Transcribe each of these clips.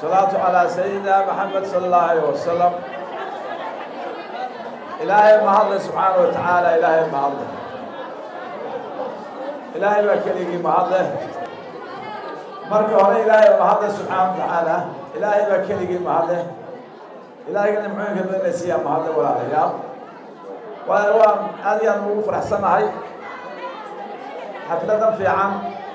salaatu calaa sayidina maxamed sala allahu alayh wasalam ilaahay mahadle subxaana wa tacaala ilaahay mahadle ilaahay baa keligii mahadle marka hore ilaahay mahadle subxaana wa tacaala ilaahay baa keligii mahadle ilaahayga nimcooyinka badan siiyaa mahadle walaalayaal waayo waan aad iyo aad ugu faraxsanahay xafladan fiican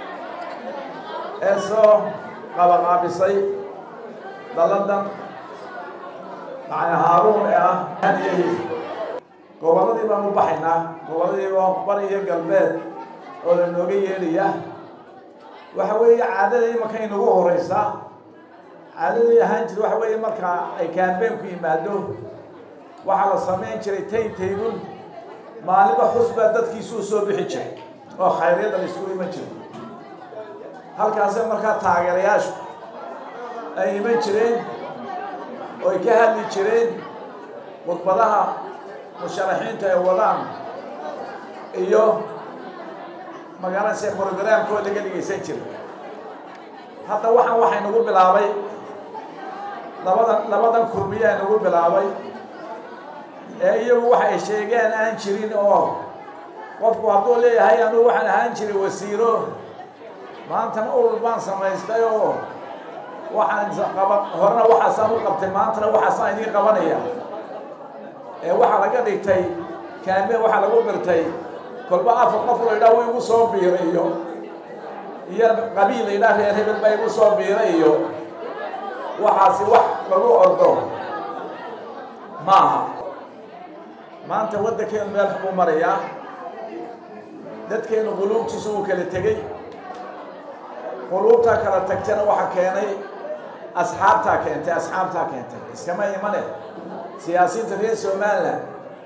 ee soo qabaqaabisay daladan macna haaruun ee ah haniyahi gobolladii baan u baxaynaa gobolladii baa bari iyo galbeed oo la nooga yeelaya waxa weeye caadada imanka inagu horeysa caadadii ahaan jira waxa weeye marka ay kaambeenku yimaado waxaa la samayn jiray tay taybun maalinba xus baa dadkiisuu soo bixi jiray oo khayryada la isugu iman jiray halkaase markaa taageerayaashu ay iman jireen oo ay ka hadli jireen khudbadaha musharaxiinta ay wadaan iyo magaranaysa brogramkoo laga dhegaysan jiray hadda waxaan waxay nagu bilaabay labadan labadan kurmiyaa nagu bilaabay ee iyagu waxay sheegeen aan jirin oo qofku hadduu leeyahay anugu waxaan ahaan jiray wasiiro maantana urur baan samaystay oo waxaan qaba horena waxaasaan u qabtay maantana waxaasaan idiin qabanaya ee waxaa laga dhigtay kaameen waxaa lagu birtay kolba afar qof la yidhaha wa igu soo biiray iyo iyo qabiil la yidhaha reer hebel baa igu soo biiray iyo waxaasi wax lagu ordo maaha maanta waddankeenu meel xubuu marayaa dadkeenu quluubtiisu uu kala tegey quluubtaa kala tagtana waxaa keenay asxaabtaa keentay asxaabtaa keentay iskama imane siyaasiyiinta reer somalilan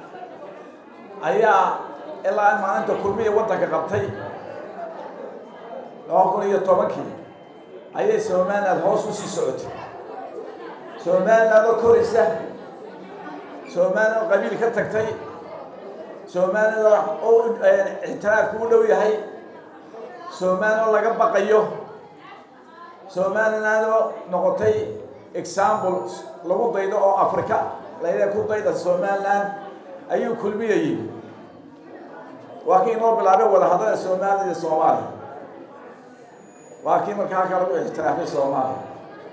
ayaa ilaa maalinta kulmiya waddanka qabtay laba kun iyo tobankii ayay somaliland hoos usii socotay somaliland oo koraysa somaliland oo qabiil ka tagtay somaliland oo ictiraafku u dhow yahay somaliland oo laga baqayo somaliland oo noqotay example lagu daydo oo africa layidhaha ku dayda somaliland ayuu kulmiya yimi waa kii inoo bilaabay wadahadlada somaliland iyo soomaaliya waa kii marka halkaa lagu ictiraafay soomaaliya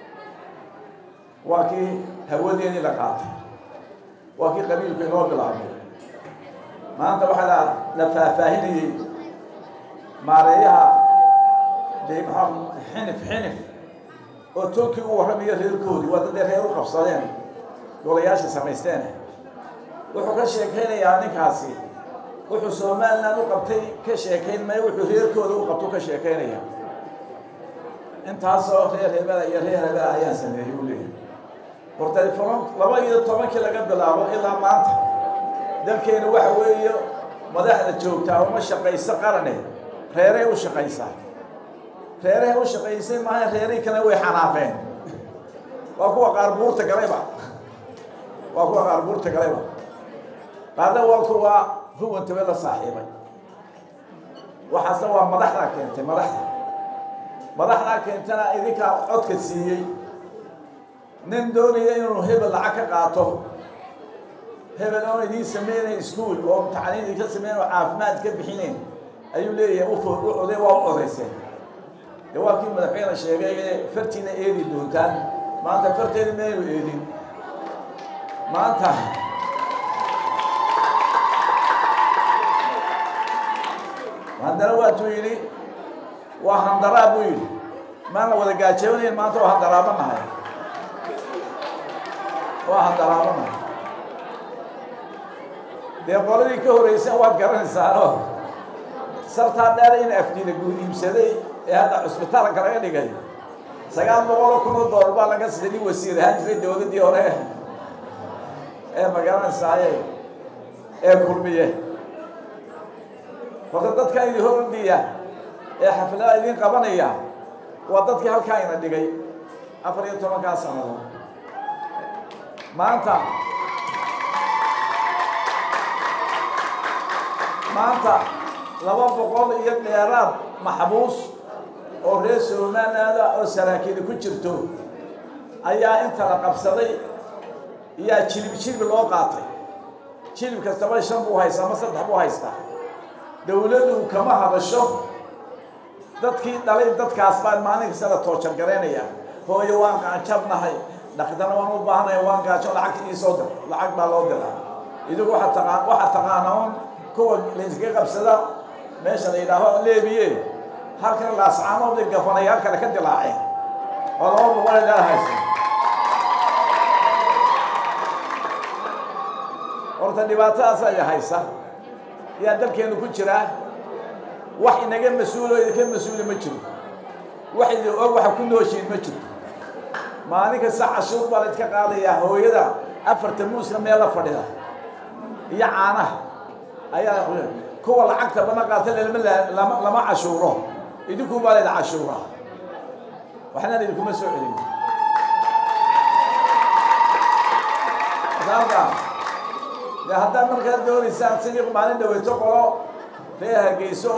waa kii hawadeeni la qaatay waa kii qabiilku inoo bilaabay maanta waxaa la la faahfaahinayey maareeyaha de maxaa xinif xinif oo tolkii u warramayo reerkoodii waa dadee reer u qabsadeen golayaasha samaysteen wuxuu ka sheekaynayaa ninkaasi wuxuu somaliland u qabtay ka sheekayn maya wuxuu reerkooda u qabto ka sheekaynaya intaasoo reer hebela iyo reer hebela ayaan sameeyey u leeyahay hortalefoon laba iyo tobankii laga bilaabo ilaa maanta dalkeenu waxa weeye madaxda joogtaa uma shaqayso qarane reeray u shaqaysaa reerahay u shaqaysay maaha reerihii kale way xanaaqeen waa kuwa qaar buurta galayba waa kuwa qaar buurta galayba qaarna waa kuwa ruwantabe la saaxiibay waxaasna waa madaxdaa keentay madaxda madaxdaa keentana idinkaa codka siiyey nin doonaya inuu hebel lacag ka qaato hebel oon idiin sameynayn ischool oo tacliin idinka sameynayn oo caafimaad ka bixinayn ayuu leeyahay ufo u oday waa u odayseen de waa kii madaxweyne sheegay inay fartiina eedi doontaan maanta farteeda maynu eedin maanta haddana waatuu yidhi waa handaraa buu yidhi maana wada gaajabanayn maanta waa handaraabanahay waa handaraabanahay dee qoladii ka horreysa waad garanaysaanoo sartaa dheer in afdiina guud iibsaday ee hadda cusbitaalka laga dhigay sagaal boqoloo kun oo doolar baa laga siday nin wasiir ahaan jiray dowladdii hore ee magaranaysaye ee kulmiye horta dadka idin hordiya ee xaflada idin qabanaya waa dadkii halkaa ina dhigay afar iyo tobankaa sannadood maanta maanta laba boqol iyo dheeraad maxbuus oo reer somalilaanda oo saraakiini ku jirto ayaa inta la qabsaday yaa jilib jilbi loo qaatay jilib kastaba shan buu haystaa ama saddex buu haystaa dowladdu kama hadasho dadkii dhalay dadkaas baan maalin kasta la toojar garaynaya hooyo waan gaajabnahay dhaqdana waan u baahanaya waan gaajo lacagta ii soo dir lacag baa loo diraa idigu waxaa taqaan waxaa taqaana un kuwa layskaga qabsada meesha la yidhaaho leebiye halkan laascaanood gafanay halkale ka dilaaceen oo laba boqol ee dheer haysa horta dhibaatadaas ay haysa yaa dalkeenu ku jiraa wax inaga mas-uulo idinka mas-uuli ma jiro wax idin og waxa ku nooshiin ma jiro maalin kasta cashuur baa la idka qaadayaa hooyada afarta muuska meel la fadhida iyo caanaha ayaa kuwa lacagta bana qaata lama lama cashuuro idinku baa layda cashuuraa waxna idinkuma soo celin sababta de haddaad markaa doonaysaan sidii maalin dhaweyto qolo reer hargeyso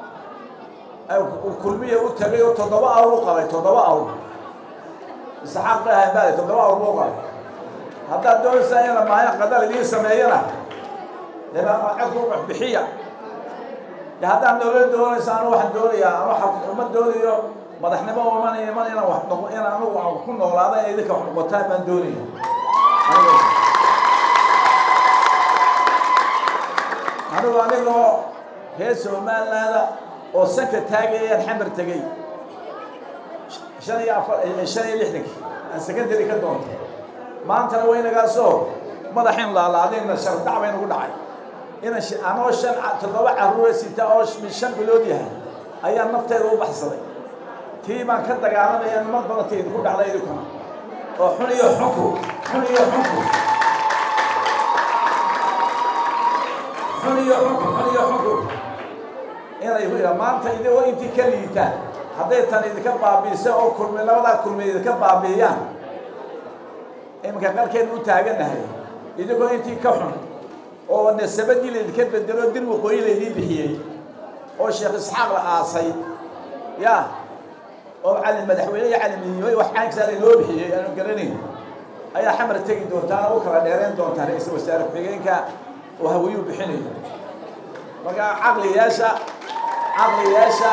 oo kulmiya u tagay oo toddoba awr u qabay toddoba awr isaxaaq bay ahayn baale toddoba awr buu qabay haddaad doonaysaan ina maalin qadal idiin sameeyana dee codku wax bixiya de haddaad dowlad doonaysa anu waxaan doonayaa anu uma doonayo madaxnimo iman iman inaan wax noqo in anugu ku noolaada in idinka wax noqotaan baan doonaya anigu anigoo reer somalilaanda oo sanka taagayaan xamar tegey shan iyo afar shan iyo lixdankii aan secondary ka doontay maantana waynagaasoo madaxin laalaadayna shardhac bay nagu dhacay ina anoo shan toddoba carruura sita oo shan bilood yahay ayaa nafteeda u baxsaday tii baan ka dagaalamaya nimad badanta idinku dhacda idinkuna oo xun iyo xunku xun iyo xunku xun iyo xunku xun iyo xunku inay maanta idigoo intii ka liitaan hadday tan idinka baabiisa oo kulmi labadaa kulmi idinka baabiiyaan iminka qarkeenu u taaganahay idigoo intii ka xun oo nasabadii laydinka bedelo dir waqooyi laydii bixiyey oo sheekh isxaaq la aasay ya oo cali madaxweyne iyo calimiyimay wax caankisaa laynoo bixiyey aanu garanayn ayaa xamar tegi doontaan oo u kala dheereen doontaa ra-iisul wasaare ku-xigeenka oo hawiyuu bixinayo marka caqliyaasha caqliyaasha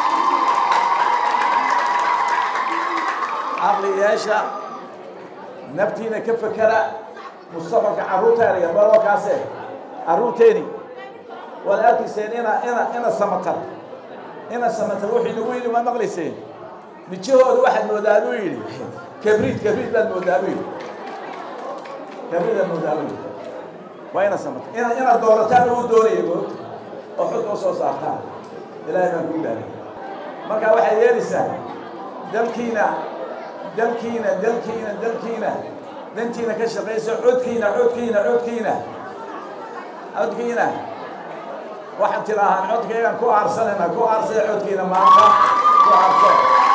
caqliyaasha naftiina ka fekera mustaqbalka carruurtaada iyo balookaase carruurteeni waad arkayseen ina ina ina samatar ina samatar wuxuu inagu yidhi waad maqlayseen mijahooda waxaad moodaa buu yidhi kabriid kabriid baad moodaa buu yidhi kabriid baad moodaa buu yidhi waa ina samatar ina ina doorataan uu doonaya goobta oo xudka usoo saartaan ilaahay baan kuu dhaaray marka waxay yeelaysaa dalkiina dalkiina dalkiina dalkiina dantiina ka shaqaysa codkiina codkiina codkiina codkiina waxaan tidaahaan codkaygaan ku aarsanayna ku aarsaya codkiina maanta ku aarsa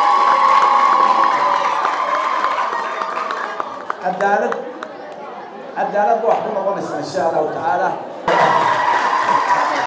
cadaalad cadaalad ba wax ku noqonaysa insha allahu tacaala